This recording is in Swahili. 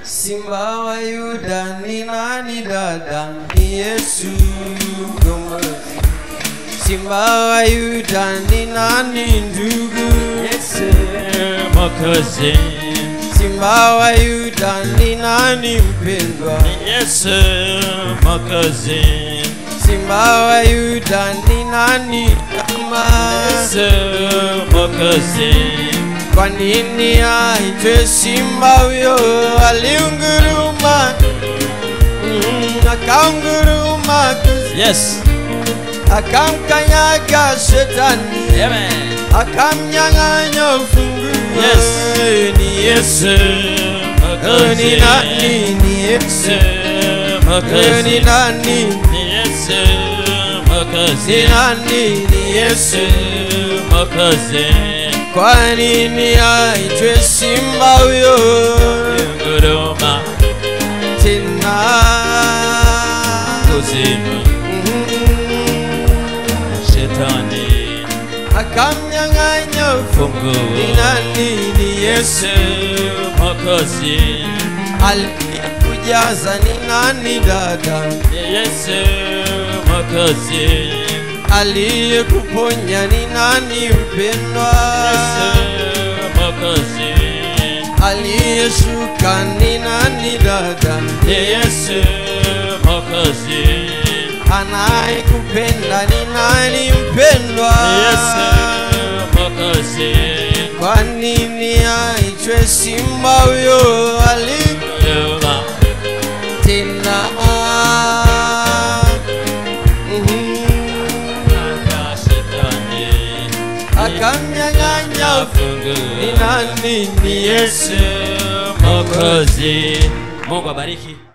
Simba wa Yuda ni nani dada? Ni Yesu mkombozi. Simba wa Yuda ni nani ndugu? Yesu Mwokozi, Simba wa Yuda ni nani mpendwa? Yesu Mwokozi, Simba wa Yuda ni nani kama? Yesu Mwokozi, Kwa nini aitwe simba huyo? Aliunguruma mm, akaunguruma yes, akamkanyaga shetani amen. akamnyang'anya ufunguo. Yes. ni Yesu Yesu Oh, ni Mwokozi, nani? Ni Yesu Yesu Oh, Mwokozi, ni nani? ni Yesu Mwokozi, Ni nani? Ni Yesu. Yesu Mwokozi, Kwa nini aitwe simba huyo nguruma tena? kuzimu, Mhm. shetani akamnyang'anya ufunguo. Ni funguo. nani? Ni Yesu. Yesu Mwokozi, aliyekujaza ni nani dada? ni Yesu Mwokozi, Aliyekuponya ni nani mpendwa? Yesu Mwokozi, Aliyeshuka ni nani dada? ni Yesu Mwokozi, Anayekupenda ni nani mpendwa? ni Yesu Mwokozi, Kwa nini aitwe simba huyo ali nguruma tena? Mhm. anga shetani, Akamnyang'anya funguo. ni nani? Ni Yesu. Yesu Mwokozi. Mungu abariki.